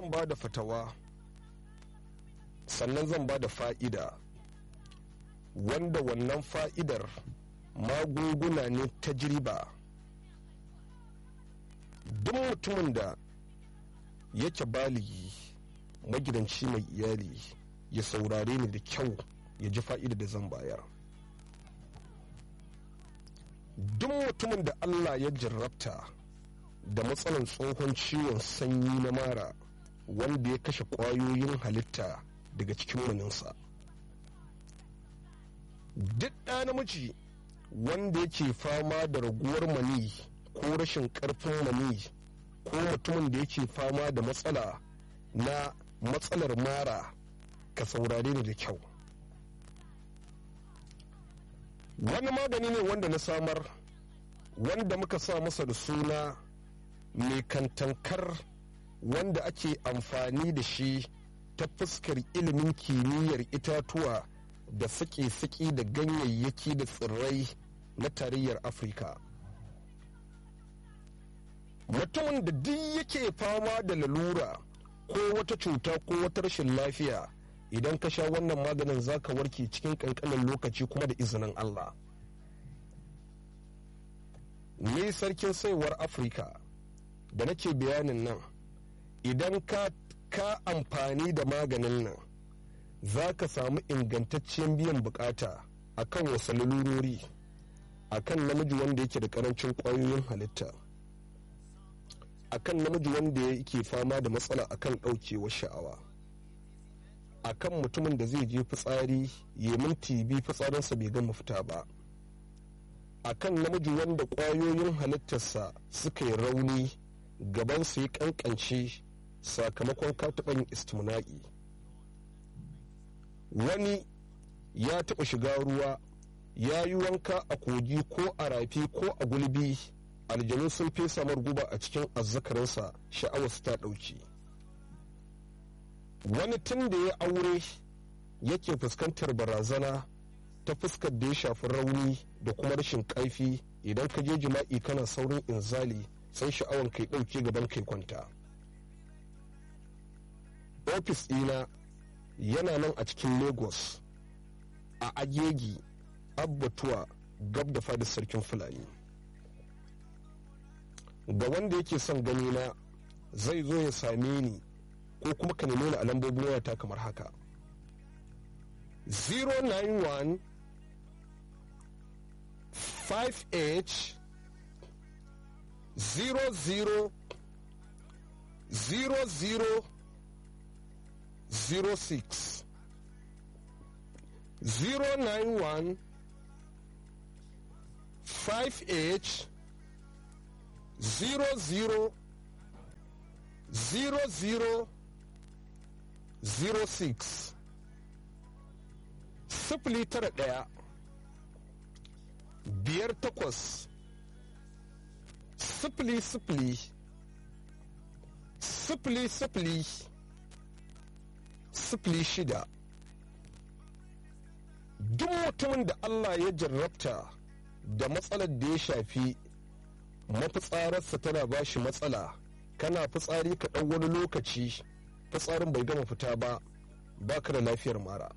zan ba da fatawa sannan zan ba da fa'ida wanda wannan fa'idar magunguna ne ta jirba duk mutumin da yake baligi magidanci mai iyali ya saurare ni da kyau ya ji fa'ida da zan bayar duk mutumin da allah ya jarrabta da matsalan tsohon ciwon sanyi na mara wanda ya kashe ƙwayoyin halitta daga cikin maninsa duk ɗa namiji wanda yake fama da raguwar mani ko rashin ƙarfin mani ko mutumin da yake fama da matsala na matsalar mara ka saurare ni da kyau wani magani ne wanda na samar wanda muka sa masa da suna mai kantankar wanda ake amfani da shi ta fuskar ilimin kimiyyar itatuwa da sake-sake da ganyayyaki da tsirrai na tarayyar afirka mutumin da duk yake fama da lalura ko wata cuta ko wata rashin lafiya idan ka sha wannan maganin zaka warke cikin kankanin lokaci kuma da izinin allah ni sarkin saiwar afirka da nake bayanin nan idan ka ka amfani da maganin nan za ka samu ingantaccen biyan bukata a kan wasu lalurori a kan namiji wanda yake da karancin kwayoyin halitta a kan namiji wanda yake fama da matsala a kan ɗaukewar sha'awa a kan mutumin da zai je fitsari ya minti biyu fitsarinsa bai gama fita ba a kan namiji wanda kwayoyin halittarsa suka yi rauni gabansa ya kankance sakamakon kataɓan istimna'i wani ya taɓa shiga ruwa ya yi wanka a kogi ko a rafi ko a gulbi aljanu sun fesa guba a cikin azzakarinsa sha'awarsa ta ɗauki wani tun da ya aure yake fuskantar barazana ta fuskar da ya shafi rauni da kuma rashin ƙaifi idan ka je jima'i kana saurin inzali sai sha'awar kai ɗauke gaban kai kwanta ofis ɗina yana nan a cikin lagos a agegi abbatuwa gab da fadar sarkin fulani ga wanda yake son gani na zai zo ya same ni ko kuma ka nemi a lambobin wayata kamar haka 091 5h 00 00 06 091 5H 00 00 06 sifili tara ɗaya biyar takwas sifili sifili sifili sifili sifili shida duk mutumin da Allah ya jarrabta da matsalar da ya shafi mafitsararsa tana ba shi matsala kana fitsari ka ɗan wani lokaci fitsarin bai gama fita ba baka da lafiyar mara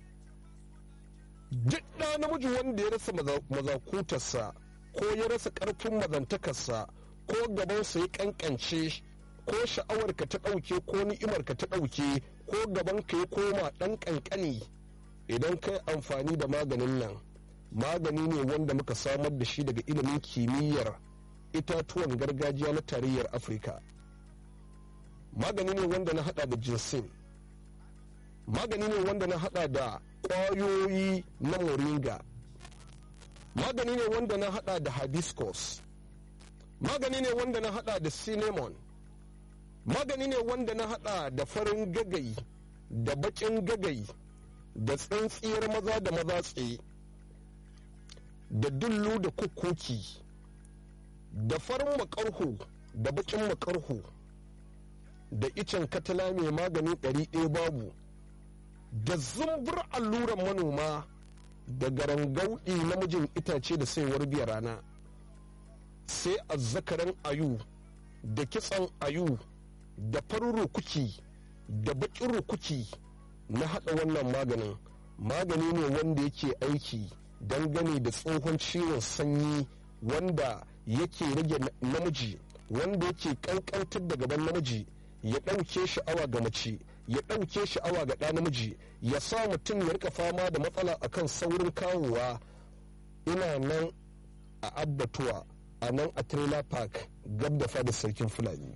duk ɗa namiji wanda ya rasa mazakutarsa ko ya rasa ƙarfin mazantakarsa ko gabansa ya ƙanƙance ko sha'awarka ta ɗauke ko ni'imarka ta ɗauke ko gabanka ya koma ɗan ƙanƙani idan kai amfani da maganin nan magani ne wanda muka samar da shi daga ilimin kimiyyar itatuwan gargajiya na tarayyar afirka magani ne wanda na hada da jinsin magani ne wanda na hada da ƙwayoyi na moringa magani ne wanda na hada da hibiscus magani ne wanda na hada da cinnamon magani ne wanda na hada da farin gagai da bakin gagai da tsintsiyar maza da maza tsaye da dullu da kukuki da farin makarhu da bakin makarhu da icen katala mai magani ɗari ɗaya babu da zumbur alluran manoma da garangauɗi namijin itace da saiwar biya rana sai azzakaran ayu da kitsan ayu da farin rukuki da baƙin rukuki na haɗa wannan maganin magani ne wanda yake aiki dangane da tsohon ciwon sanyi wanda yake rage namiji wanda yake kankantar da gaban namiji ya ɗauke sha'awa ga mace ya ɗauke sha'awa ga ɗa namiji ya sa mutum ya rika fama da matsala akan saurin kawowa ina nan a abbatuwa a nan a trailer park gab da fadar sarkin fulani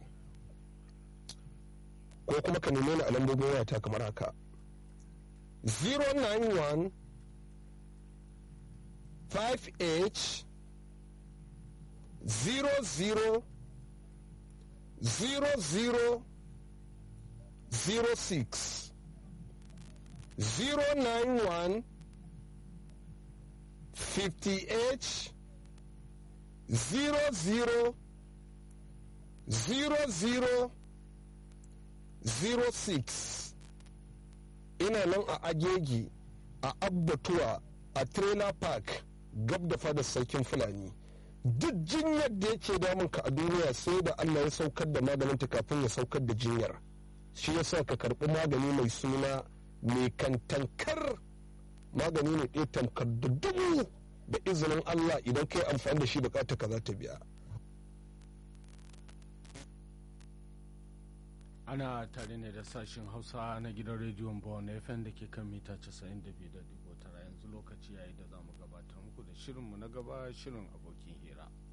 ko kuma ka neme ni a lambobin wayata kamar haka 091 5h 00 00 06 091 50h 00 00 06 ina nan a agegi a abbatuwa a trailer park gab da fadar sarkin fulani duk jinyar da yake damun ka a duniya sai da allah ya saukar da maganinta kafin ya saukar da jinyar shi yasa ka karbi magani mai suna mai kantankar magani ne ɗaya tamkar da dubu da izinin allah idan ka yi amfani da shi bukata ka za ta biya ana tare ne da sashen hausa na gidan rediyon bawon fm da ke kan mita 92.9 yanzu lokaci yayi da za mu gabatar muku da shirinmu na gaba shirin abokin hira